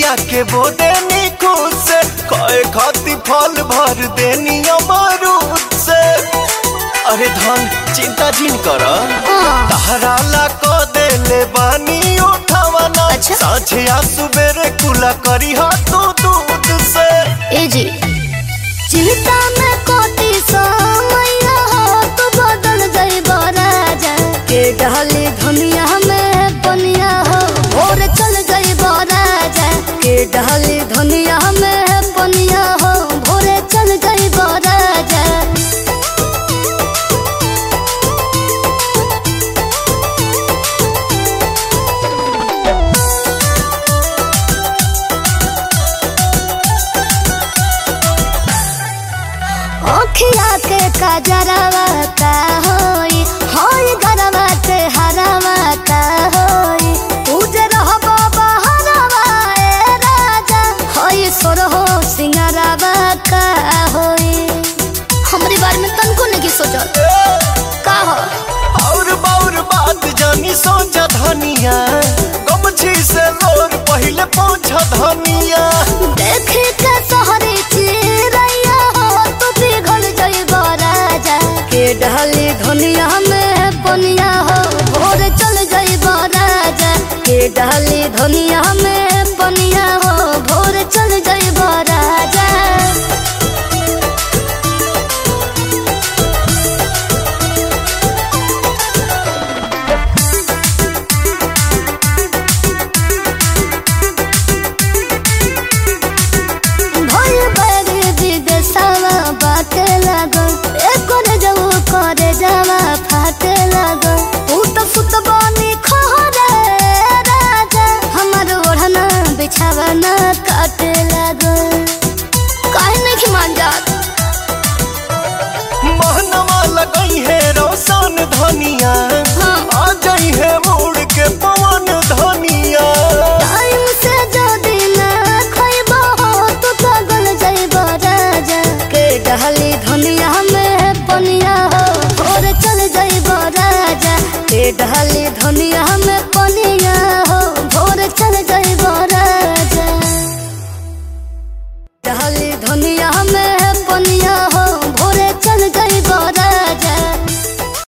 अखिया के बोदेनी खुद से कहे खाती फल भर देनी अमरूद से अरे धन चिंता जिन कर तहरा ला को देले बानी उठावना अच्छा। साझे आ सुबेरे कुला करी हा तू दूध से ए जी चिंता में कोटी समैया हो तू बदल जाई राजा के डहली धनिया में बनिया हो भोर चल जाई राजा के डहली धनिया में बनिया हो भोरे चल जाई राजा अखिया के कजरवा का होई होई गरवा के हरवा का होई उजर हो बाबा हरवा ए राजा होई सोरहो सिंगरवा का होई हमरी बारे में तनको नहीं सोचल का हो और बाउर बात जानी सोचा धनिया गमछी से लोर पहले पहुंचा धनिया देखे के सहरी चिरैया हो तू पिघल जइबो राजा के ढली धनिया में बनिया हो भोर चल जइबो राजा के ढली धनिया में बनिया हो भोर चल जइबो राजा भोल बड़ी विदेशवा बाटे लागल एकर जऊ करे जावा फाटे लागल ऊ तो सुत बनी खहरे राजा हमर ओढ़ना बिछावना काटे लागल काहे नहीं मान जात महनवा लगई है रोशन धनिया